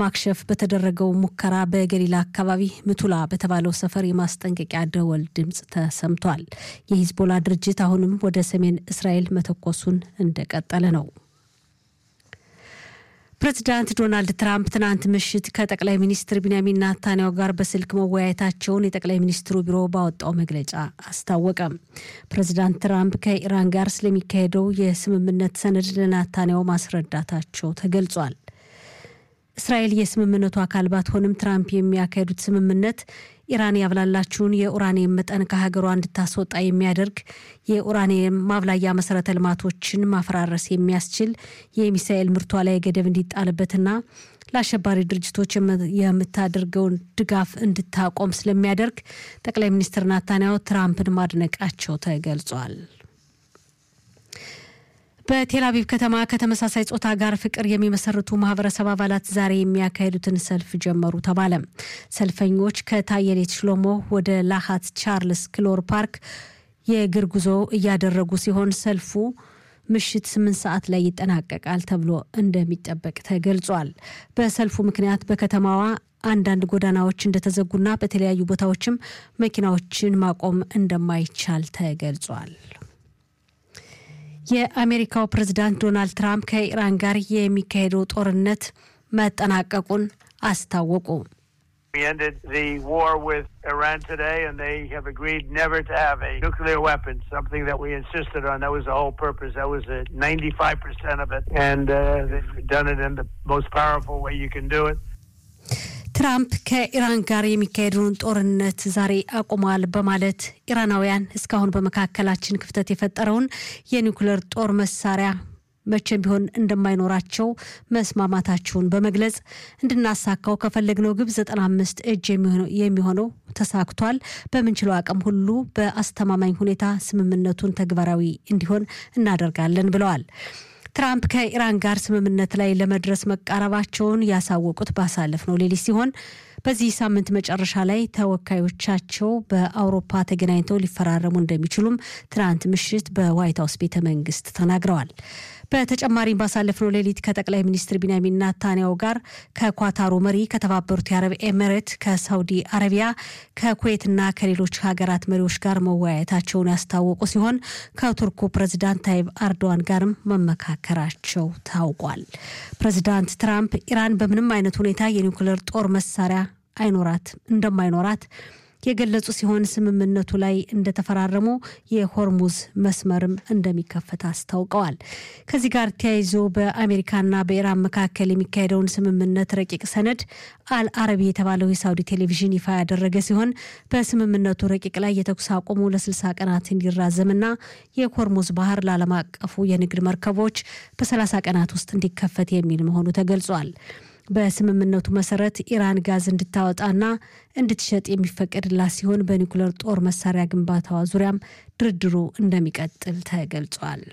ለማክሸፍ በተደረገው ሙከራ በገሊላ አካባቢ ምቱላ በተባለው ሰፈር የማስጠንቀቂያ ደወል ድምፅ ተሰምቷል። የሂዝቦላ ድርጅት አሁንም ወደ ሰሜን እስራኤል መተኮሱን እንደቀጠለ ነው። ፕሬዚዳንት ዶናልድ ትራምፕ ትናንት ምሽት ከጠቅላይ ሚኒስትር ቢንያሚን ናታንያሁ ጋር በስልክ መወያየታቸውን የጠቅላይ ሚኒስትሩ ቢሮ ባወጣው መግለጫ አስታወቀ። ፕሬዚዳንት ትራምፕ ከኢራን ጋር ስለሚካሄደው የስምምነት ሰነድ ለናታንያሁ ማስረዳታቸው ተገልጿል። እስራኤል የስምምነቱ አካል ባትሆንም ትራምፕ የሚያካሄዱት ስምምነት ኢራን ያብላላችሁን የኡራኒየም መጠን ከሀገሯ እንድታስወጣ የሚያደርግ የኡራኒየም ማብላያ መሰረተ ልማቶችን ማፈራረስ የሚያስችል የሚሳኤል ምርቷ ላይ ገደብ እንዲጣልበትና ለአሸባሪ ድርጅቶች የምታደርገውን ድጋፍ እንድታቆም ስለሚያደርግ ጠቅላይ ሚኒስትር ናታንያሁ ትራምፕን ማድነቃቸው ተገልጿል። በቴል አቪቭ ከተማ ከተመሳሳይ ጾታ ጋር ፍቅር የሚመሰርቱ ማህበረሰብ አባላት ዛሬ የሚያካሄዱትን ሰልፍ ጀመሩ ተባለ። ሰልፈኞች ከታየሌት ሽሎሞ ወደ ላሃት ቻርልስ ክሎር ፓርክ የእግር ጉዞ እያደረጉ ሲሆን ሰልፉ ምሽት ስምንት ሰዓት ላይ ይጠናቀቃል ተብሎ እንደሚጠበቅ ተገልጿል። በሰልፉ ምክንያት በከተማዋ አንዳንድ ጎዳናዎች እንደተዘጉና በተለያዩ ቦታዎችም መኪናዎችን ማቆም እንደማይቻል ተገልጿል። የአሜሪካው ፕሬዝዳንት ዶናልድ ትራምፕ ከኢራን ጋር የሚካሄደው ጦርነት መጠናቀቁን አስታወቁ። We ended the war with Iran today, and they have agreed never to have a nuclear weapon, something that we insisted on. That was the whole purpose. That was uh, 95% of it. And uh, they've done it in the most powerful way you can do it. ትራምፕ ከኢራን ጋር የሚካሄደውን ጦርነት ዛሬ አቁመዋል በማለት ኢራናውያን እስካሁን በመካከላችን ክፍተት የፈጠረውን የኒውክሌር ጦር መሳሪያ መቼም ቢሆን እንደማይኖራቸው መስማማታቸውን በመግለጽ እንድናሳካው ከፈለግነው ግብ 95 እጅ የሚሆነው ተሳክቷል። በምንችለው አቅም ሁሉ በአስተማማኝ ሁኔታ ስምምነቱን ተግባራዊ እንዲሆን እናደርጋለን ብለዋል። ትራምፕ ከኢራን ጋር ስምምነት ላይ ለመድረስ መቃረባቸውን ያሳወቁት ባሳለፍነው ሌሊት ሲሆን በዚህ ሳምንት መጨረሻ ላይ ተወካዮቻቸው በአውሮፓ ተገናኝተው ሊፈራረሙ እንደሚችሉም ትናንት ምሽት በዋይት ሀውስ ቤተ መንግስት ተናግረዋል። በተጨማሪም ባሳለፍነው ሌሊት ከጠቅላይ ሚኒስትር ቢንያሚን ናታንያሁ ጋር ከኳታሩ መሪ፣ ከተባበሩት የአረብ ኤሚሬት፣ ከሳውዲ አረቢያ፣ ከኩዌትና ከሌሎች ሀገራት መሪዎች ጋር መወያየታቸውን ያስታወቁ ሲሆን ከቱርኩ ፕሬዚዳንት ታይብ አርዶዋን ጋርም መመካከራቸው ታውቋል። ፕሬዚዳንት ትራምፕ ኢራን በምንም አይነት ሁኔታ የኒውክሌር ጦር መሳሪያ አይኖራት እንደማይኖራት የገለጹ ሲሆን ስምምነቱ ላይ እንደተፈራረሙ የሆርሙዝ መስመርም እንደሚከፈት አስታውቀዋል። ከዚህ ጋር ተያይዞ በአሜሪካና በኢራን መካከል የሚካሄደውን ስምምነት ረቂቅ ሰነድ አልአረቢ የተባለው የሳውዲ ቴሌቪዥን ይፋ ያደረገ ሲሆን በስምምነቱ ረቂቅ ላይ የተኩስ አቁሙ ለ60 ቀናት እንዲራዘምና የሆርሙዝ ባህር ለዓለም አቀፉ የንግድ መርከቦች በ30 ቀናት ውስጥ እንዲከፈት የሚል መሆኑ ተገልጿል። በስምምነቱ መሰረት ኢራን ጋዝ እንድታወጣና እንድትሸጥ የሚፈቀድላት ሲሆን በኒውክሌር ጦር መሳሪያ ግንባታዋ ዙሪያም ድርድሩ እንደሚቀጥል ተገልጿል።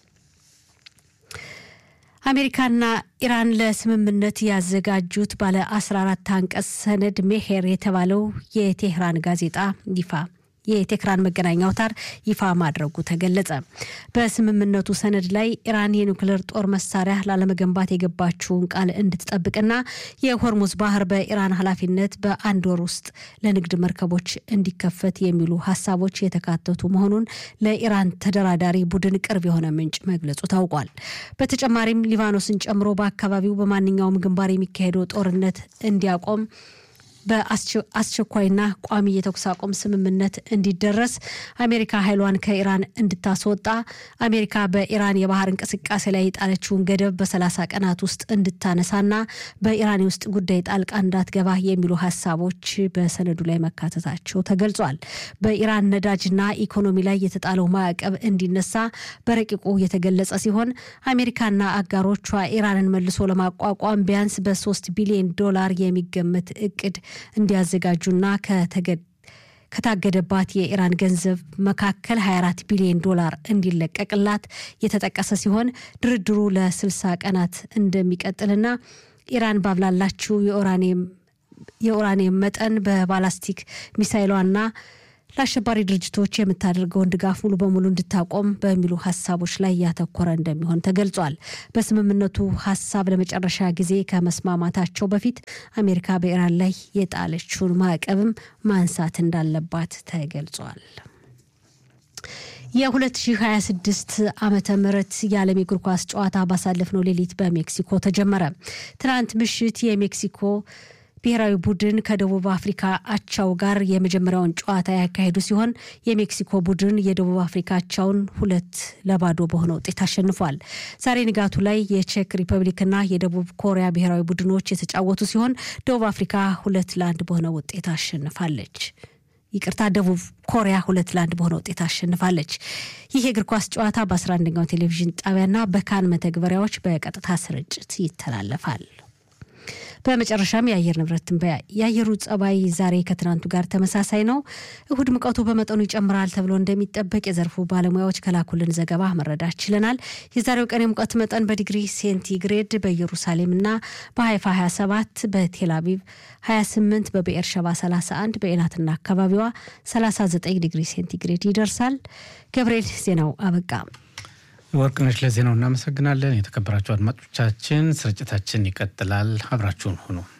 አሜሪካና ኢራን ለስምምነት ያዘጋጁት ባለ 14 አንቀጽ ሰነድ ሜሄር የተባለው የቴህራን ጋዜጣ ይፋ የቴህራን መገናኛ አውታር ይፋ ማድረጉ ተገለጸ። በስምምነቱ ሰነድ ላይ ኢራን የኒውክሌር ጦር መሳሪያ ላለመገንባት የገባችውን ቃል እንድትጠብቅና የሆርሙዝ ባህር በኢራን ኃላፊነት በአንድ ወር ውስጥ ለንግድ መርከቦች እንዲከፈት የሚሉ ሀሳቦች የተካተቱ መሆኑን ለኢራን ተደራዳሪ ቡድን ቅርብ የሆነ ምንጭ መግለጹ ታውቋል። በተጨማሪም ሊባኖስን ጨምሮ በአካባቢው በማንኛውም ግንባር የሚካሄደው ጦርነት እንዲያቆም በአስቸኳይና ቋሚ የተኩስ አቁም ስምምነት እንዲደረስ አሜሪካ ኃይሏን ከኢራን እንድታስወጣ አሜሪካ በኢራን የባህር እንቅስቃሴ ላይ የጣለችውን ገደብ በሰላሳ ቀናት ውስጥ እንድታነሳና በኢራን የውስጥ ጉዳይ ጣልቃ እንዳትገባ የሚሉ ሀሳቦች በሰነዱ ላይ መካተታቸው ተገልጿል። በኢራን ነዳጅና ኢኮኖሚ ላይ የተጣለው ማዕቀብ እንዲነሳ በረቂቁ የተገለጸ ሲሆን አሜሪካና አጋሮቿ ኢራንን መልሶ ለማቋቋም ቢያንስ በሶስት ቢሊዮን ዶላር የሚገመት እቅድ እንዲያዘጋጁና ከታገደባት የኢራን ገንዘብ መካከል 24 ቢሊዮን ዶላር እንዲለቀቅላት የተጠቀሰ ሲሆን ድርድሩ ለ60 ቀናት እንደሚቀጥልና ኢራን ባብላላችው የኡራኒየም መጠን በባላስቲክ ሚሳይሏና ለአሸባሪ ድርጅቶች የምታደርገውን ድጋፍ ሙሉ በሙሉ እንድታቆም በሚሉ ሀሳቦች ላይ ያተኮረ እንደሚሆን ተገልጿል። በስምምነቱ ሀሳብ ለመጨረሻ ጊዜ ከመስማማታቸው በፊት አሜሪካ በኢራን ላይ የጣለችውን ማዕቀብም ማንሳት እንዳለባት ተገልጿል። የ2026 ዓመተ ምህረት የዓለም የእግር ኳስ ጨዋታ ባሳለፍነው ሌሊት በሜክሲኮ ተጀመረ። ትናንት ምሽት የሜክሲኮ ብሔራዊ ቡድን ከደቡብ አፍሪካ አቻው ጋር የመጀመሪያውን ጨዋታ ያካሄዱ ሲሆን የሜክሲኮ ቡድን የደቡብ አፍሪካ አቻውን ሁለት ለባዶ በሆነ ውጤት አሸንፏል። ዛሬ ንጋቱ ላይ የቼክ ሪፐብሊክና የደቡብ ኮሪያ ብሔራዊ ቡድኖች የተጫወቱ ሲሆን ደቡብ አፍሪካ ሁለት ለአንድ በሆነ ውጤት አሸንፋለች። ይቅርታ ደቡብ ኮሪያ ሁለት ለአንድ በሆነ ውጤት አሸንፋለች። ይህ የእግር ኳስ ጨዋታ በ11ኛው ቴሌቪዥን ጣቢያና በካን መተግበሪያዎች በቀጥታ ስርጭት ይተላለፋል። በመጨረሻም የአየር ንብረት ትንበያ። የአየሩ ጸባይ ዛሬ ከትናንቱ ጋር ተመሳሳይ ነው። እሁድ ሙቀቱ በመጠኑ ይጨምራል ተብሎ እንደሚጠበቅ የዘርፉ ባለሙያዎች ከላኩልን ዘገባ መረዳት ችለናል። የዛሬው ቀን የሙቀት መጠን በዲግሪ ሴንቲግሬድ በኢየሩሳሌምና በሀይፋ 27፣ በቴል አቪቭ 28፣ በብኤር ሸባ 31፣ በኤላትና አካባቢዋ 39 ዲግሪ ሴንቲግሬድ ይደርሳል። ገብርኤል ዜናው አበቃ። ወርቅነሽ ለዜናው እናመሰግናለን። የተከበራችሁ አድማጮቻችን ስርጭታችን ይቀጥላል። አብራችሁን ሁኑ።